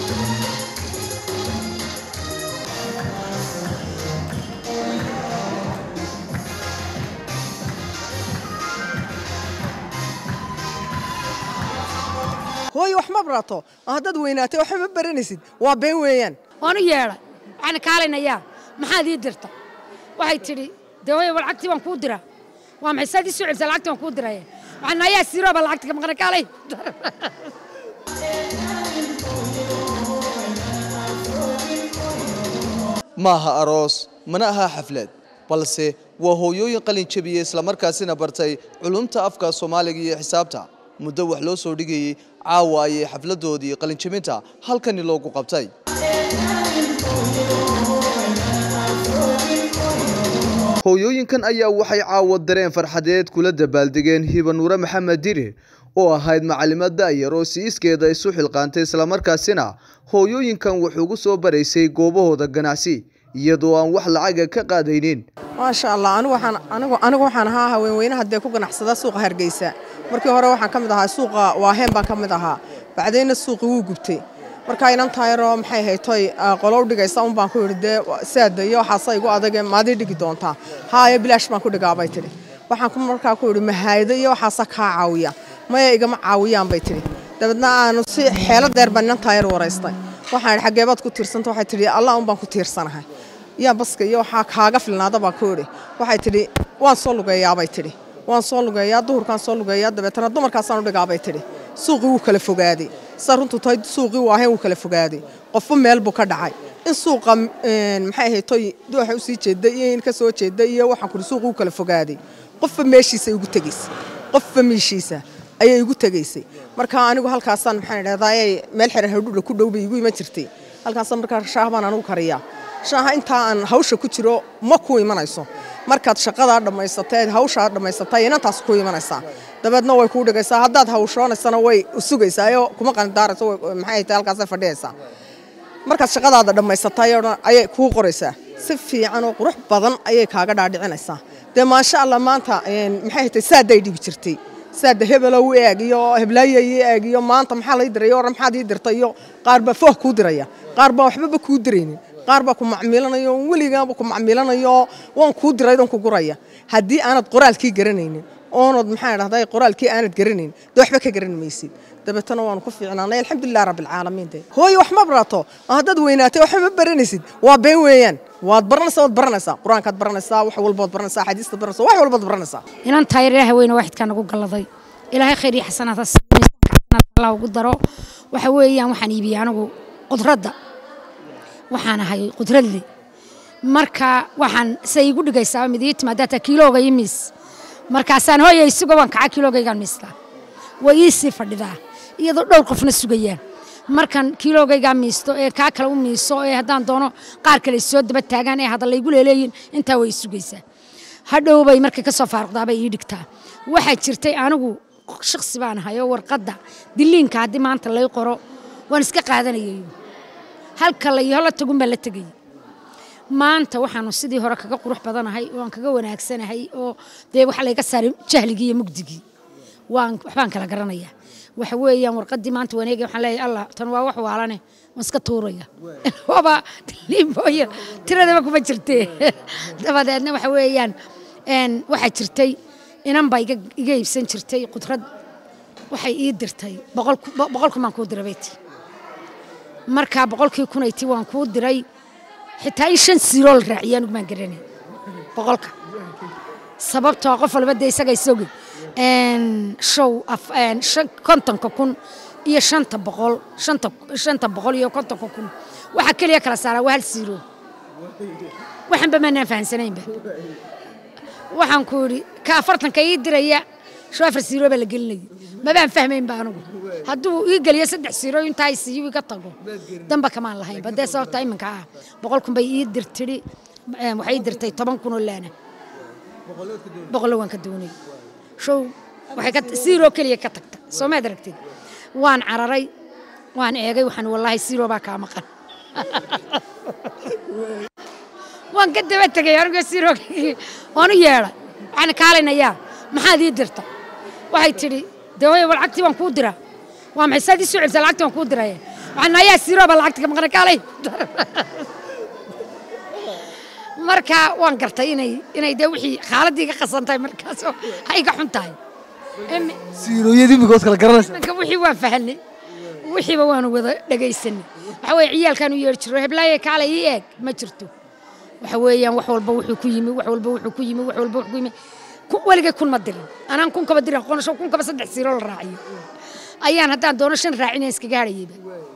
hooyo wax ma barato oo haddaad weynaatay waxba ma baranaysid waa been weeyaan waanu yeedhay waxaan kaalinayaa maxaad ii dirta waxay tidhi dee hooyo wa lacagtii baan kuu diraa waa maxay saad ii soo celisa lacagtii baan kuu diraya waxaan ayaa siirooba lacagta ka maqana kaalay maaha aroos mana aha xaflad balse waa hooyooyin qalin jebiyey islamarkaasina bartay culumta afka soomaaliga iyo xisaabta muddo wax loo soo dhigayey caawa ayay xafladoodii qalinjebinta halkani loogu qabtay hooyooyinkan ayaa waxay caawa dareen farxadeed kula dabaaldegeen hibanuure maxamed dirir oo ahayd macalimad da'yar oo siiskeeda isu xilqaantay islamarkaasina hooyooyinkan wuxuugu soo baraysay goobahooda ganacsi iyadoo aan wax lacaga ka qaadaynin maasha allah anigu waxaan anigu anigu waxaan ahaa haweenweynaha dee ku ganacsada suuqa hargeysa markii hore waxaan ka mid ahaa suuqa waaheen baan ka mid ahaa bacdayna suuqi wuu gubtay markaa inan taayaroo maxay haytoy qolow dhigaysa un baan ku yidhi dee saada iyo waxaasa igu adage maadii dhigi doontaa haaya bilaash baan ku dhigaa bay tidhi waxaan ku markaa ku yidhi mahaayado iyo waxaasa kaa caawiya maya igama caawiyaan bay tidhi dabeedna aanu si xeelo deer baan inan taayar waraystay waxaan idhi xaggeebaad ku tiirsanta waxay tidhi allah un baan ku tiirsanahay yaa baska iyo waxaa kaaga filnaada baan ku idhi waxay tidhi waan soo lugeeyaa bay tidhi waan soo lugeeyaa duhurkaan soo lugeeyaa dabeetana dumarkaasaan u dhigaa bay tidhi suuqii wuu kala fogaaday sa runtu tahay suuqii waaheen wuu kala fogaaday qofba meel buu ka dhacay in suuqa maxay ahayd toy waxa usii jeeday iyo in ka soo jeeday iyo waxaan kuri suuqii wuu kala fogaaday qofba meeshiisa igu tegaysay qofba meeshiisa ayay igu tegaysay marka anigu halkaasaan maxaan idhahdaa meel xiran hadhuudha ku dhow bay igu iman jirtay halkaasaan markaa shaah baan anigu kariyaa shaaha intaa aan hawsha ku jiro ma ku imanayso markaad shaqadaa dhammaysatay hawshaa dhammaysatay inantaas ku imanaysaa dabeedna way kuu dhigaysaa haddaad hawshoonaysana way sugaysaa oo kuma qandaarayso maxay tahay halkaasay fadhiyaysaa markaad shaqadaada dhammaysatay oo dhan ayay kuu qoraysaa si fiican oo qurux badan ayay kaaga dhaadhicinaysaa dee maasha allah maanta maxay tahay saaday dhibi jirtay saada hebelow eeg iyo heblaayo ii eeg iyo maanta maxaa lay diray or maxaad ii dirtay iyo qaar baa fooh kuu diraya qaar baa waxbaba kuu diraynin qaar baa ku macmiilanayo weligaaba ku macmiilanayo waan kuu diray dan ku guraya haddii aanad qoraalkii garanaynin oonad maxaa idhahdaa qoraalkii aanad garanayn dee waxba ka garan maysid dabeetana waanu ku fiicnaanay alxamdulilah rabbilcaalamiin de hooyo wax ma barato oo haddaad weynaatay waxba ma baranaysid waa been weeyaan waad baranaysaa waad baranaysaa qur-aankaad baranaysaa wax walbaad baranaysaa xadiistaad baranaysaa wax walbaad baranaysaa inan taayar ilaahay weyne waxidkaa nagu galladay ilaahay khayr iyo xasanaad allah ugu daro waxa weeyaan waxaan iibiyey anigu qudradda waxaan ahay qudradle marka waxaan say igu dhigaysaa mid ii timaada taa kiilooga ii miis markaasaan hooya isugo waan kaca kiiloogaygaan miistaa way ii sii fadhidaa iyadoo dhowr qofna sugayaan markan kiiloogaygaa miisto ee kaa kale u miiso ee haddaan doono qaar kale soo daba taagaan ee hadal laygu leeleeyin intaa way sugaysaa hadhow bay markay ka soo faaruqdaa bay ii dhigtaa waxaa jirtay anigu shaksi baan ahay oo warqadda diliinka haddii maanta lay qoro waan iska qaadanayay halka la yoho la tagun baan la tegayay maanta waxaanu sidii hore kaga qurux badanahay oo aan kaga wanaagsanahay oo dee waxa layga saaray jahligii iyo mugdigii waan waxbaan kala garanayaa waxa weeyaan warqaddii maanta waneegay waxaan leeyahay allah tan waa wax waalane waan iska tuuraya waaba liimbooya tiradaba kuma jirtee dabadeedna waxa weeyaan waxaa jirtay inan baa iga iibsan jirtay qudrad waxay ii dirtay boqolku baan kuu diray bayti markaa boqolkii kunayti waan kuu diray xitaa in shan siiroo la raaciyo anigu maan garanay boqolka sababtoo qof walba dee isaga isogi show kontonka kun iyo shanta boqol shanta boqol iyo kontonka kun waxaa keliya kala saaraa waa hal siiro waxanba maanaan fahansanaynba waxaan ku yidhi ka afartanka ii diraya sho afar siiro baa la gelinaya mabaan fahmaynba anigu hadduu ii geliyo saddex siiro intaa siiyo iga tago damba kamaan lahaynba dee sababta iminka ah boqol kun bay ii dirtidhi waxay ii dirtay toban kun oo laana boqollo waan ka doonay show waxay ka siiro keliya ka tagta soo maad aragtid waan cararay waan eegay waxaan wallaahi siiro baa kaa maqan waan ka daba tegay anigoo siiro waan u yeedhay waxaan kaalinayaa maxaad ii dirta waxay tidhi dee hooyo lacagtii waan kuu diraa waa maxay saad ii soo celisa lacagtii waan kuu diraya waxaan ayaa siirooba lacagta ka maqnay kaalay marka waan gartay inay inay dee wixii xaaladii ka qasantahay markaasoo ay ka xun tahay Em- siirooyadii imigood kala garanaysa marka wixii waan fahanay wixiiba waanu wada dhegaysanay waxa weeye ciyaalkaan u yeeri jiro heblaaye kaale ii eeg ma jirto waxa weeyaan wax walba wuxuu ku yimi wax walba wuxuu ku yimi wax walba wuxuu ku yimi ku- weligay kun ma dirin anaan kun kaba dirin qonosho kun kaba saddex siiroo la raaciyo ayaan haddaan doono shan raacina iskaga hadhayayba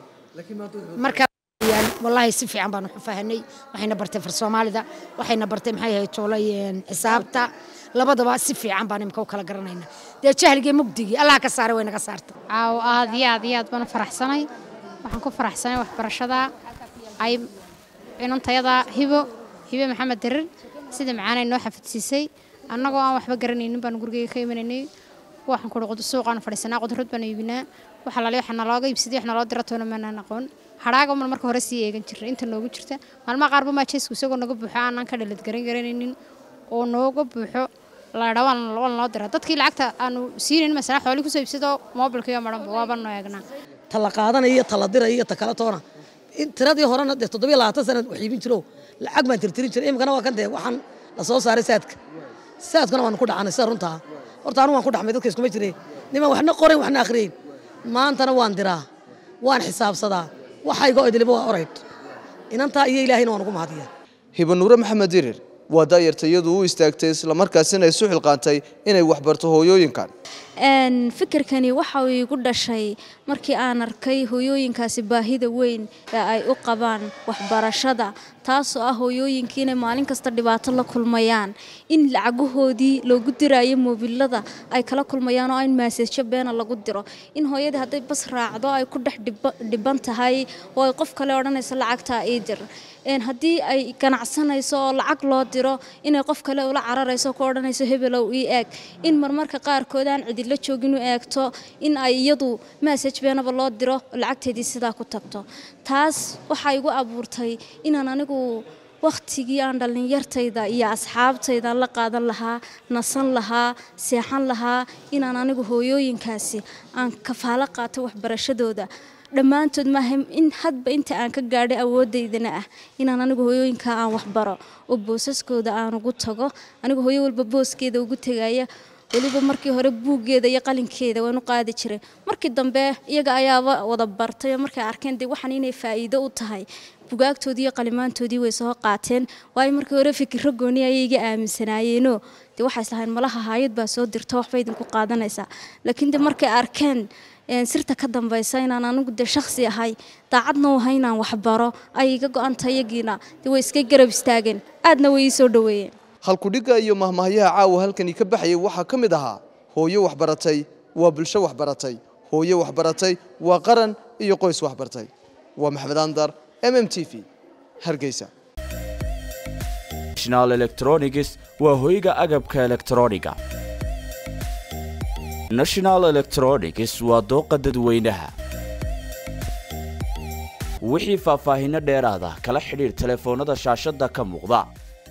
marka weeyaan, wallaahi si fiican baan wax u fahanay waxayna bartay far soomaalida waxayna bartay maxay ahayd toolay een, xisaabta labadaba si fiican baan imika u kala garanaynaa dee jahligii mugdigii allah ka saaray way naga saartay caaw aad iyo aad iyo aad baan u faraxsanay waxaan ku faraxsanay waxbarashada ay inantayada hibo hibe maxamed dirir sida macaanay noo xafidsiisay annagoo aan waxba garanaynin baan gurigeyga ka imanaynay waxaan ku dhuqdo suuqaan fadhiisanaa qudrad baan iibinaa waxa lale waxa nalooga iibsaday wax naloo dira toona maanaan aqoon hadhaaga man marka hore sii eegan jiray inta noogu jirta maalmaha qaarba maajeesku isagoo naga buuxo aanaan ka dhalad garan garanaynin oo nooga buuxo laadha waan waan loo dira dadkii lacagta aanu siinayn masala xoolii kusoo iibsadoo moobilkiiyo madhanba waaba noo eegnaa tala qaadanaya iyo tala diraya iyo ta kala toona in tiradii horena dee toddobiyo labaatan sanad wax iibin jiro lacag baan tirtirin jiray imikana waa kan dee waxaan la soo saaray saadka saadkuna waan ku dhacanay sida runtaa horta anu waan ku dhaxmay dadka iskuma jireen niman waxna qorayn waxna akhriyeyn maantana waan diraa waan xisaabsadaa waxayga idiliba waa orayd inantaa iyo ilaahayna waan ugu mahadiyaa hibanuure maxamed dirir waa daayarta iyadu u istaagtay islamarkaasina isu xilqaantay inay waxbarto hooyooyinkan Een, fikirkani waxa uu igu dhashay markii aan arkay hooyooyinkaasi baahida weyn ee ay u qabaan waxbarashada taasoo ah hooyooyinkii inay maalin kasta dhibaato la kulmayaan in lacagahoodii loogu diraayo moobilada ay kala kulmayaan oo in maaseejo beena lagu diro in hooyadii hadday bas raacdo ay ku dhex dhiba- dhiban tahay oo ay qof kale odhanayso lacagtaa ii dir Een, haddii ay ganacsanayso oo lacag loo diro inay qof kale ula cararayso ku odhanayso hebelow ii eeg in marmarka qaarkood aan cidilo joogin u eegto in ay iyadu message beenaba loo diro oo lacagteedii sidaa ku tagto taas waxaa igu abuurtay inaan anigu wakhtigii aan dhallinyartayda iyo asxaabtayda la qaadan lahaa nasan lahaa seexan lahaa inaan anigu hooyooyinkaasi aan kafaalo qaato waxbarashadooda dhammaantood maaha in hadba inta aan ka gaadhay awoodaydana ah inaan anigu hooyooyinka aan waxbaro oo boosaskooda aan ugu tago anigu hooyo walba booskeeda ugu tegaya weliba markii hore buuggeeda iyo qalinkeeda waan u qaadi jiray markii dambe iyaga ayaaba wada bartay oo markay arkeen dee waxaan inay faa'iido u tahay bugaagtoodii iyo qalimaantoodii way soo qaateen waayo markii hore fikiro gooni ayay iga aaminsanaayeenoo dee waxay islahayn malaha haayad baa soo dirta waxba idinku qaadanaysaa laakiin de markay arkeen een, sirta ka dambaysa inaan anigu de shakhsi ahay daacadna u ahay inaan waxbaro ay iga go-anta iyagiina dee way iska garab istaageen aadna way ii soo dhoweeyeen halkudhigga iyo mahmahyaha caawa halkani ka baxayay waxaa ka mid ahaa hooyo waxbaratay waa bulsho waxbaratay hooyo waxbaratay waa qaran iyo qoys waxbartay waa maxamed andar m m t v hargeysa national electronics waa hoyga agabka elektrooniga national electronics waa dooqa dadweynaha wixii faahfaahinno dheeraada kala xidhiir telefoonnada shaashadda ka muuqda